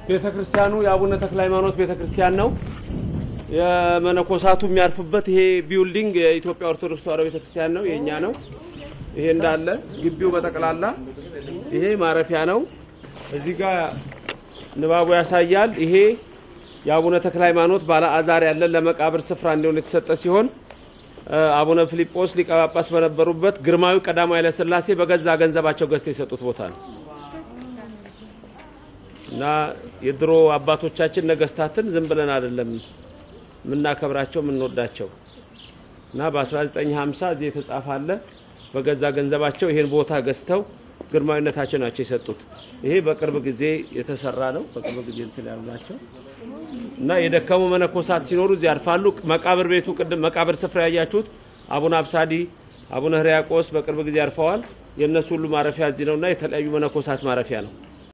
ቤተ ክርስቲያኑ የአቡነ ተክለ ሃይማኖት ቤተ ክርስቲያን ነው። የመነኮሳቱ የሚያርፉበት ይሄ ቢውልዲንግ የኢትዮጵያ ኦርቶዶክስ ተዋሕዶ ቤተ ክርስቲያን ነው፣ የእኛ ነው። ይሄ እንዳለ ግቢው በጠቅላላ ይሄ ማረፊያ ነው። እዚህ ጋር ንባቡ ያሳያል። ይሄ የአቡነ ተክለ ሃይማኖት ባለ አዛር ያለን ለመቃብር ስፍራ እንዲሆን የተሰጠ ሲሆን አቡነ ፊልጶስ ሊቀ ጳጳስ በነበሩበት ግርማዊ ቀዳማዊ ኃይለ ሥላሴ በገዛ ገንዘባቸው ገዝተው የሰጡት ቦታ ነው እና የድሮ አባቶቻችን ነገስታትን ዝም ብለን አይደለም የምናከብራቸው የምንወዳቸው እና በ1950 እዚህ የተጻፈ አለ። በገዛ ገንዘባቸው ይሄን ቦታ ገዝተው ግርማዊነታቸው ናቸው የሰጡት። ይሄ በቅርብ ጊዜ የተሰራ ነው። በቅርብ ጊዜ እንትን ያሉ ናቸው እና የደከሙ መነኮሳት ሲኖሩ እዚህ ያርፋሉ። መቃብር ቤቱ ቅድም መቃብር ስፍራ ያያችሁት አቡነ አብሳዲ፣ አቡነ ሕርያቆስ በቅርብ ጊዜ ያርፈዋል። የእነሱ ሁሉ ማረፊያ እዚህ ነውና የተለያዩ መነኮሳት ማረፊያ ነው።